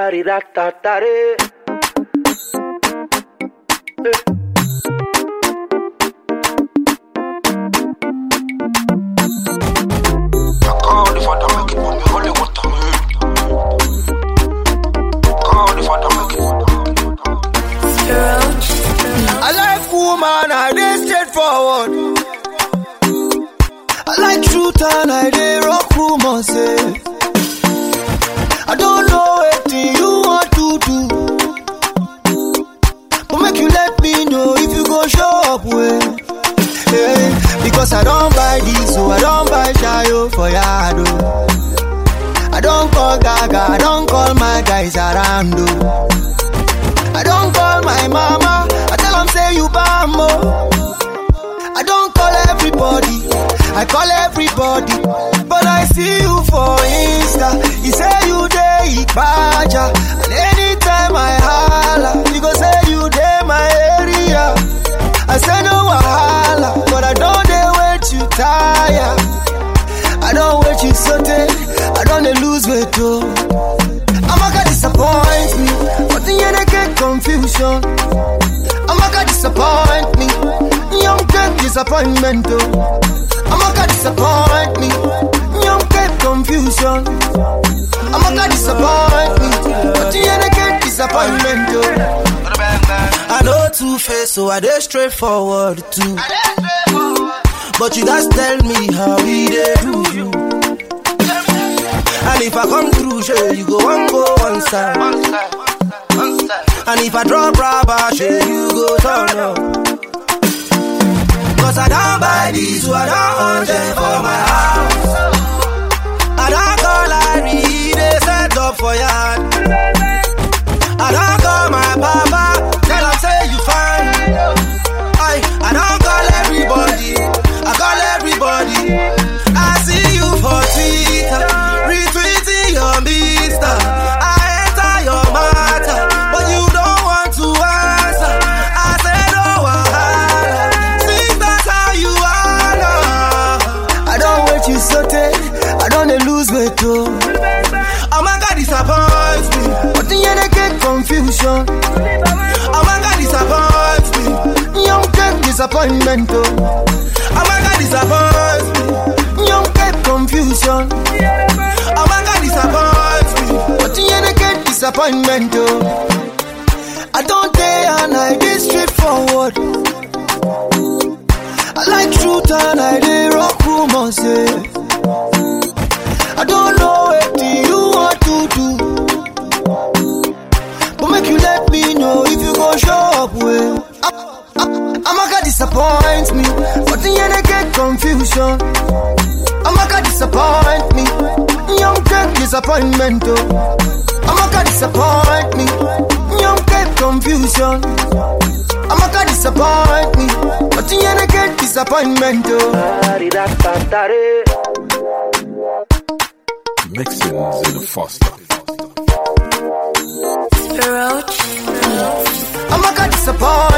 Tariratare. Quand les fada make it, but me only want to make Quand les fada make it I like woman, I dey straightforward. I like truth and I dey rock rumors. Eh. I don't know wetin you want to do, but make you let me know if you go show up well. Yeah, because I don't buy this, so I don't buy shayo for yard. oh. I don't call Gaga, I don't call my guys around. oh. I don't call my mama. I tell them say you bambo. I don't call everybody. I call everybody. But I see you for Insta. You say you day Ibaja. And anytime I holla, you go say you day my area. I say no wahala, but I don't dey wait you tire. I don't wait you sote. I don't dey lose weight oh. Amaka disappoint me, but the end I get confusion. Amaka disappoint me, young get disappointment oh. Amaka disappoint me, young get confusion. Amaka disappoint me, but the end I get disappointment oh. I know two face, so I dey straightforward too. But you guys tell me how we dey do you. And if I come through, sure, you go one go one side. And if I drop rubber, sure, you go turn up. Cause I don't buy this, so I don't want them for my house. I don't call Larry, they set up for yard. I don't call my papa, tell him say you fine. I, I don't call everybody, I call everybody. I see you for Twitter, retweeting your mister. I enter your matter, but you don't want to answer. I say no wahala, since that's how you are. now. I don't wait you sote, I don't dey lose weight oh. Oh my God, disappoint me, but the end I get confusion. Oh my God, disappoint me, young get disappointment oh. Oh my God, disappoint me, young get confusion. Oh my God, disappoint me, but the end I get disappointment oh. I don't day and I dey straightforward. I like truth and I dey rock rumors. Yeah. I don't know what you want to do, but make you let me know if you go show up well. Amaka disappoint me, but the end I get confusion. Amaka disappoint me, young get disappointment. Oh. Amaka disappoint me, young get confusion. Amaka disappoint me, but the end I get disappointment. Oh. Tariratare. Mixing Zilla Foster. Amaka disappoint